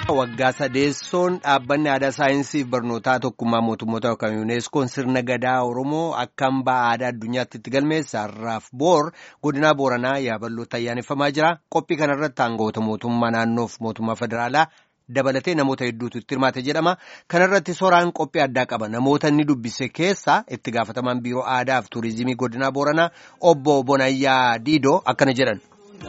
Waggaa sadeessoon dhaabbanni aadaa saayinsii fi barnootaa tokkummaa mootummoota yookaan yuuneeskoon sirna gadaa Oromoo akka hambaa aadaa addunyaatti itti galmeesse har'aaf boor godinaa Booranaa yaabalootti ayyaaneffamaa jira. Qophii kanarratti aangawoota mootummaa naannoof mootummaa federaalaa dabalatee namoota hedduutu itti hirmaate jedhama. Kanarratti soraan qophii addaa qaba. Namoota inni dubbise keessaa itti gaafatamaan biiroo aadaa fi tuurizimii godinaa Booranaa obbo Bonayyaa Diidoo akkana jedhan.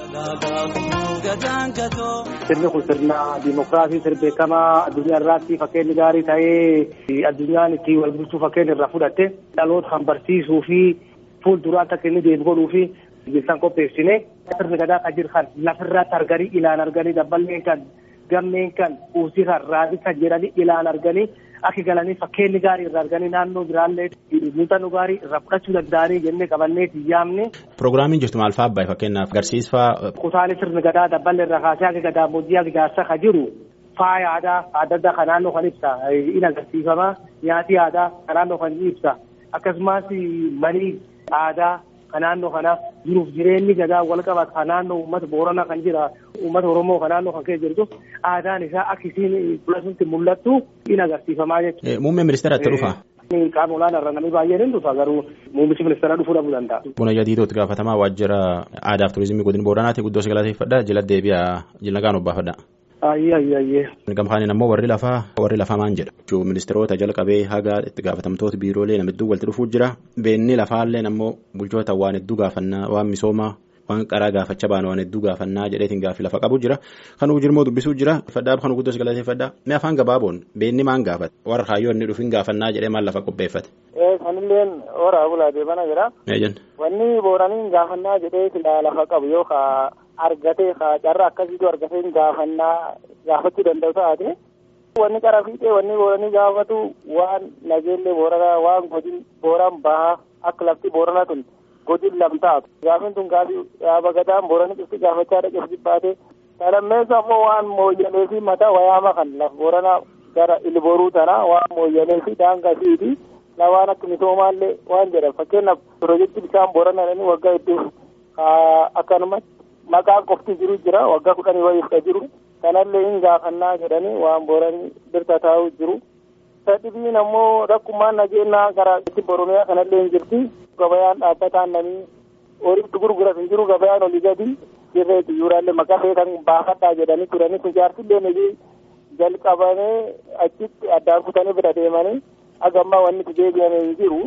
Sirni kun sirna dimokiraasii sirbeekamaa addunyaa irratti fakkeenyi gaarii ta'ee addunyaan itti wal bulchuu fakkeenya irraa fudhatte dhaloota kan barsiisuu fi fuulduraatti akka inni deemu godhuu fi bilsan qopheessine sirni gadaa kan jiru kan lafirratti arganii ilaan arganii dabballeen kan gammeen kan kuusii kan raadii kan jedhanii ilaan arganii akka galanii fakkeenyi gaarii irraa arganii naannoo biraallee muuxannoo gaarii irraa fudhachuu danda'anii jennee qabannee yaamne. Pirogiraamiin jirtu maal fa'aa abbaay fakkeenyaaf agarsiisfaa. Kutaalee sirni gadaa dabballee irraa kaasee akka gadaa booddee akka jaarsa kan jiru faaya aadaa adda addaa kan naannoo kan ibsa in agarsiifama nyaati aadaa kan naannoo kan ibsa akkasumas manii aadaa kan naannoo kana jiruuf jireenyi gadaa wal qabatu kan naannoo uummata booranaa kan jira uummata oromoo kan naannoo kan keessa jirtu aadaan isaa akka isiin fuulasutti mul'attu in agarsiifamaa jechuudha. Muummee ministeeratti dhufa. Qaama olaanaa irra namni baay'een hin dhufa garuu muummichi ministeeraa dhufuu dhabuu danda'a. Bonayyaa Diidootti gaafatamaa waajjira aadaa fi turizimii godina booranaati guddoo galateeffadha jila deebi'aa jila gaan obbaafadha. Ayyee ayyee ayyee. Gamfaanin ammoo warri lafaa warri lafaa maan jedha. Ministeerota jalqabee haga itti gaafatamtoota biiroolee nama hedduu walitti dhufuu jira. Beenni lafaalleen ammoo bulchoota waan hedduu gaafannaa waan misoomaa waan qaraa gaafachaa baanu waan hedduu gaafannaa jedheetiin gaaffii lafa qabu jira. Kanuu jirmoo dubbisuu jira. Faddaa kan guddoo galateeffadha. Mee afaan gabaaboon beenni maan gaafate warra kaayyoo inni dhufin gaafannaa jedhee maal lafa qopheeffate. Sanilleen horaa bulaa deebana jira. Wanni booraniin gaafannaa jedhee lafa qabu yoo argatee carraa akkasiitu argatee gaafannaa gaafachuu danda'u taate wanni qara fiixee wanni booranii gaafatu waan nageellee booranaa waan godin booraan bahaa akka lafti booranaa tun godin lamtaatu gaafin tun gaafii yaaba gadaan booranii cufti gaafachaa dhaqeef jibbaate salammeessa ammoo waan mooyyalee fi mataa wayaama kan laf booranaa gara ilboruu tanaa waan mooyyalee fi daangaa fiiti waan akka misoomaallee waan jedhan fakkeenyaaf piroojeektii bishaan booranaa waggaa hedduu akkanumatti maqaan qofti jiru jira waggaa kudhanii wayiif ka jiru kanallee hin gaafannaa jedhanii waan booranii birta taa'u jiru sadhibiin ammoo rakkumaan nageenyaa karaa itti boromiyaa kanallee hin jirti gabayaan dhaabbataan namii horiitti gurguras hin jiru gabayaan olii gadi jirreeti yuuraallee maqaa kan baafadhaa jedhanii turanii kun jaarsillee nagee jalqabamee achitti addaan kutanii bira deemanii hagammaa wanni itti deebi'amee hin jiru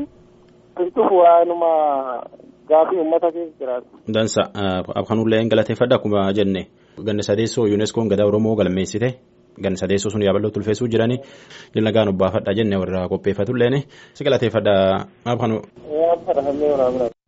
kun waanuma gaafii uummata keessa jiraatu. Dansa kanullee galateeffadha akkuma jenne ganna sadeessoo yuuneskoon gadaa oromoo galmeessite ganna sadeessoo sun yaabaloo tulfeessuu jiranii jilna gaan obbaafadha jenne warra qopheeffatulleen si galateeffadha maaf kanu.